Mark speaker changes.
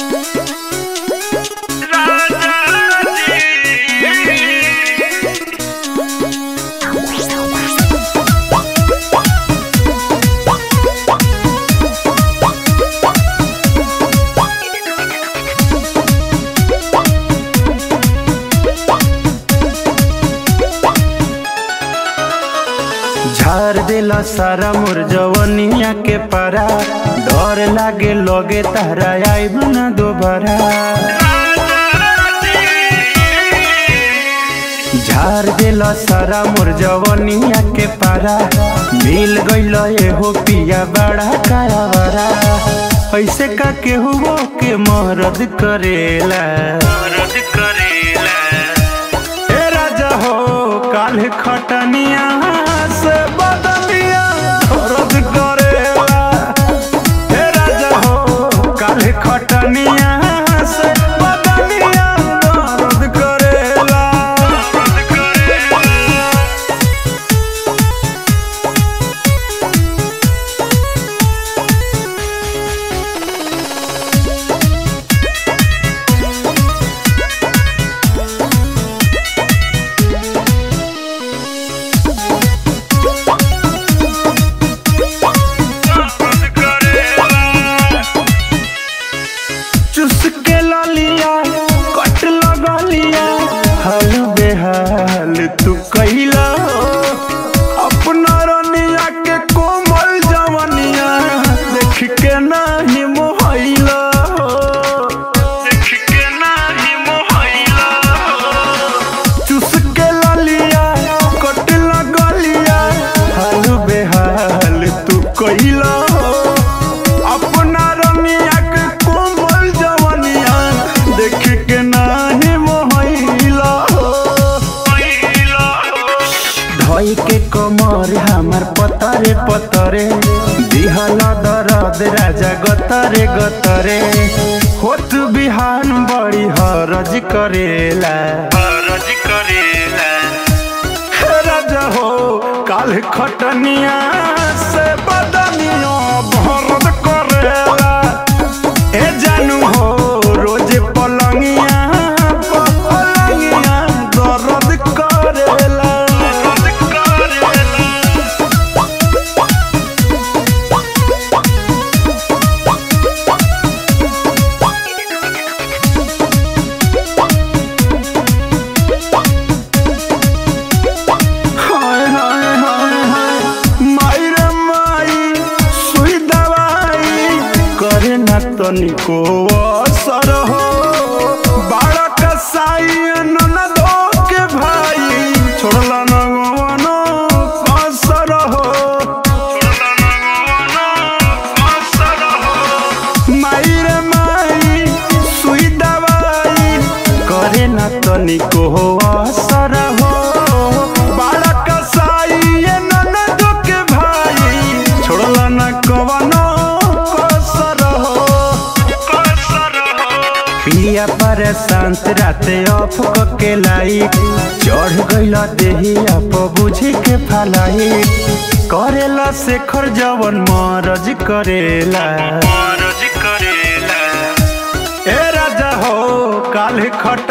Speaker 1: झार देला सारा मोर जवनिया के पारा डर लागे लगे तारा आइब ना दोबारा झार देला सारा मोर जवनिया के पारा मिल गइल एहो पिया बड़ा कायावारा ऐसे का केहू के मरद करेला मरद करेला ए राजा हो काल खटनिया से बदनिया रद करेला ए राजा हो काल खटनिया से बदनिया रद करेला रद करेला चुस के ललिया कट लगलिया हाल बेहाल तू कैला अपना रनिया के कोमल जवनिया देख के नाही मोहैला देख के नाही मोहैला चुस के ललिया कट लगलिया हाल बेहाल तू कैला अपना रनिया के कोमल जवनिया देख के नाही मोहैला धोई के कमर हमर पतरे पतरे दिहल दरद राजा गतरे गतरे होत बिहान बड़ी हरज करेला हरज करेला हे राजा हो काल खटनिया से बदनिया भरद करेला ए जानू हो रोज पलंगिया पलंगिया दर्द करेला दर्द करेला हाय हाय हाय हाय माई रे माई सुई दवाई करे ना तनिको असर हो बाड़ा कसाई ननदो के भाई छोड़ला न गवनो असर हो छोड़ला न गवनो असर हो माई रे माई सुई दवाई करे ना तनिको असर हो बाड़ा कसाई ये ननद के भाई छोड़ला ना कवनो कसर हो कसर हो पिया पर शांत राते ऑफ के लाई चढ़ गइला देही आप बुझे के फलाई करेला शेखर जवन मरज करेला मरज करेला ए राजा हो काल खट